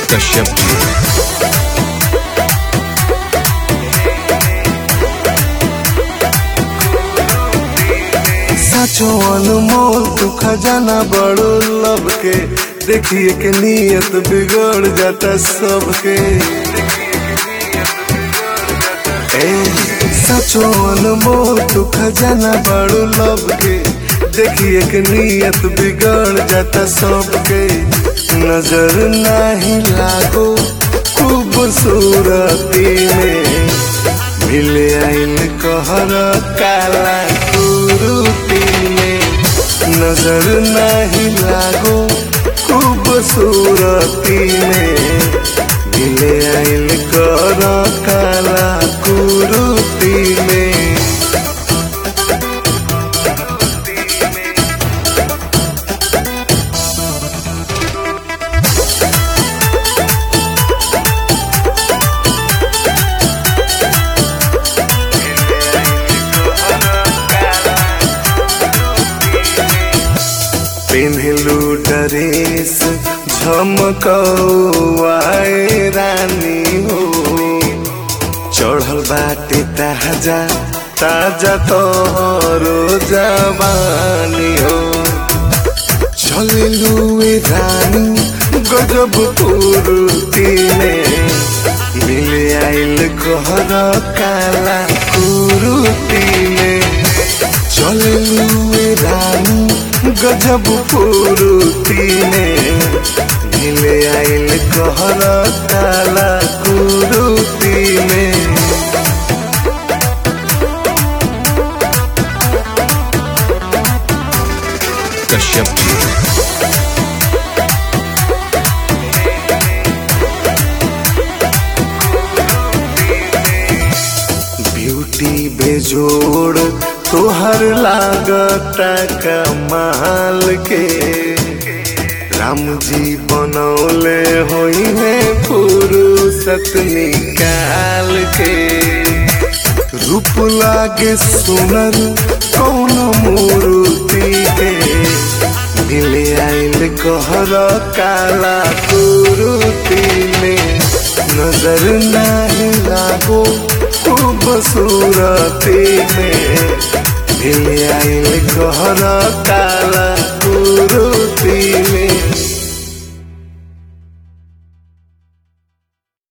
कश्यप जी साचो अनमोल तू खजाना बड़ो लब के देखिए के नियत बिगड़ जाता सबके ए, साचो अनमोल तू खजाना बड़ो लब के देखिए के नियत बिगड़ जाता सबके नजर नहीं लागो खूबसूरती में मिले आइल कहर काला कुरुती में नजर नहीं लागो खूबसूरती में मिले आइल कर काला कुरुती में पेन्हलू ड्रेस झमकौआए रानी हो चढ़ल बाटे ताजा ताजा तोहरो जवानी हो चललू ए रानी गजब कुर्ती में मिले आइल कहर काला कुरुती में चललू ए रानी गजब कुरुती में मिले आइल कहर काला कुरुती में कश्यप जी ब्यूटी बेजोड़ तोहर लागता कमाल के राम जी बनौले होई है फुर्सत निकाल के रूप लागे सुनर कौन मूर्ति के मिले आइल कहर काला कुरुती में नजर नहीं लागो खूबसूरती में मिले आइल कहर काला कुरुती